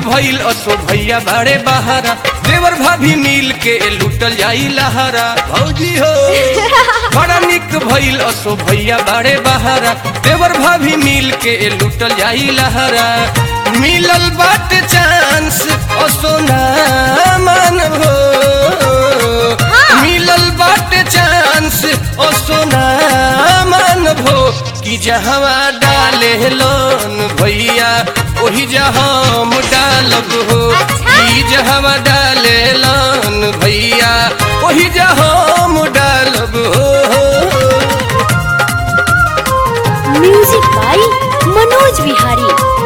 भइल असो भैया बाड़े बहारा देवर भाभी मिल के लूटल जाई लहारा भौजी हो बड़ा निक भइल असो भैया बाड़े बहारा देवर भाभी मिल के लूटल जाई लहारा मिलल बाट चांस असो ना मानभो मिलल बाट चांस असो ना मानभो कि जहवा डाले लोन भैया ओही जहम डालब हो अच्छा। कि जहवा डाले लोन भैया ओही जहम डालब हो म्यूजिक बाई मनोज विहारी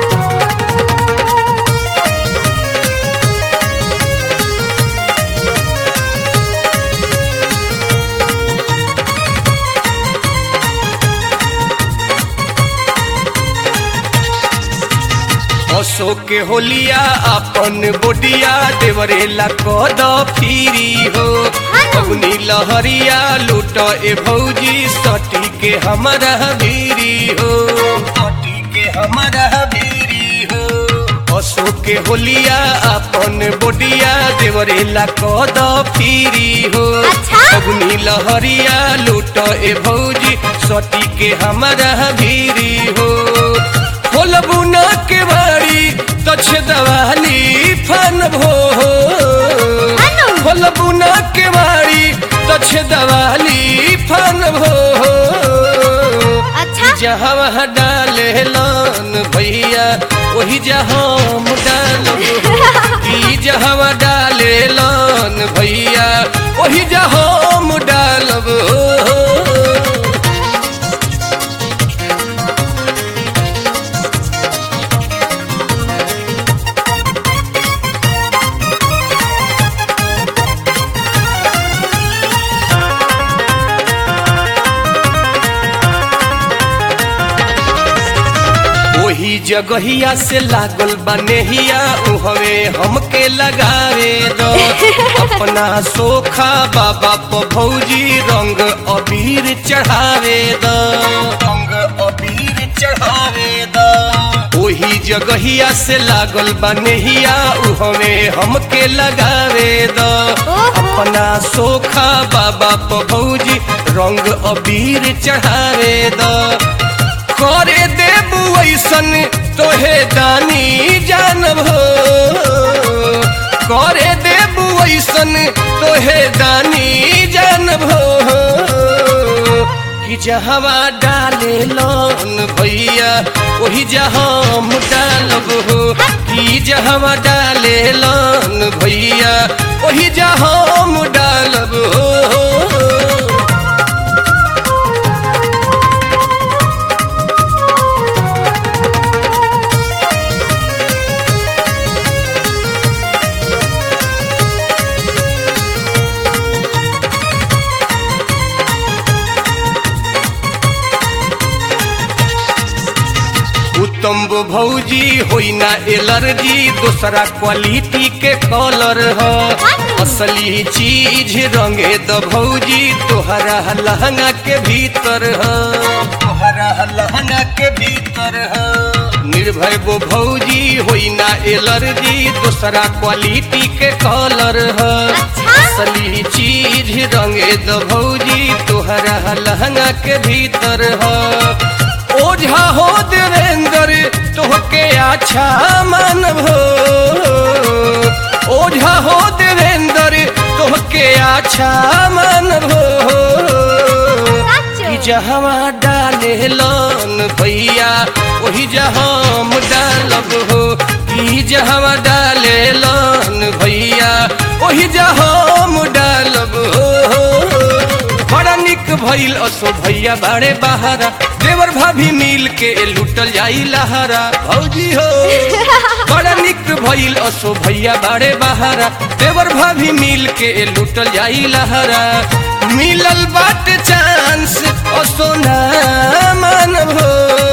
अशोक के होलिया अपन बोडिया देवरेला कद फिरी हो अग्नि लहरिया लूट ए भौजी सटी के हमारा भीरी हो सटी के हमारा भीरी हो अशोक के होलिया अपन बोडिया देवरेला कद फिरी हो अच्छा। अग्नि लहरिया लूट ए भौजी सटी के हमारा भीरी हो खोलबू न के बाड़ी तछ दवाली फन भो अनु। खोलबू न के बाड़ी तछ दवाली फन भो अच्छा जहाँ डाले लन भैया वही जहाँ डालब की जहाँ डाले लन भैया वही जहाँ डालब वही जगहिया से लागल बनेहिया उहवे हमके लगावे दो अपना सोखा बाबा प भौजी रंग अबीर चढ़ावे दो रंग अबीर चढ़ावे दो वही जगहिया से लागल बनेहिया उहवे हमके लगावे दो ओहो। अपना सोखा बाबा प भौजी रंग अबीर चढ़ावे दो करे देबू ऐसन तोहे दानी जानब हो करे देबू ऐसन तोहे दानी जानब हो कि जहवा डाले लोन भैया वही जहम डालब हो कि जहवा डाले लोन भैया वही जहम डालब हो उत्तम भौजी होई ना एलर्जी दूसरा क्वालिटी के कलर ह असली चीज रंगे द भौजी तोहरा लहंगा के भीतर ह तोहरा लहंगा के भीतर ह निर्भय वो भौजी होई ना एलर्जी दूसरा क्वालिटी के कलर ह अच्छा। असली चीज रंगे द भौजी तोहरा लहंगा के भीतर ह ओझा हो देवेंद्र तोहके अच्छा मानव हो ओझा हो देवेंद्र तोहके अच्छा मानव हो कि जहवा डाले लोन भैया वही जहम डालब हो कि जहवा डाले लोन भैया वही जहम डालब हो बड़ा निक भइल असो भैया बाड़े बहारा देवर भाभी मिल के लूटल जाई लहारा भौजी हो बड़ा निक भइल असो भैया बाड़े बहारा देवर भाभी मिल के लूटल जाई लहारा मिलल बाट चांस असो ना मानभो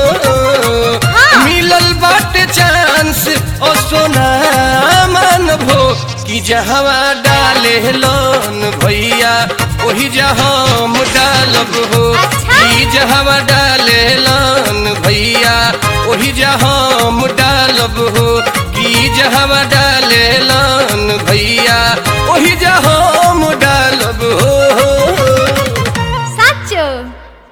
मिलल बाट चांस असो ना मानभो कि जहवा डाले लोन भैया वही जहम डालब हो अच्छा। कि जहवा डाले लोन भैया वही जहम डालब हो कि जहवा डाले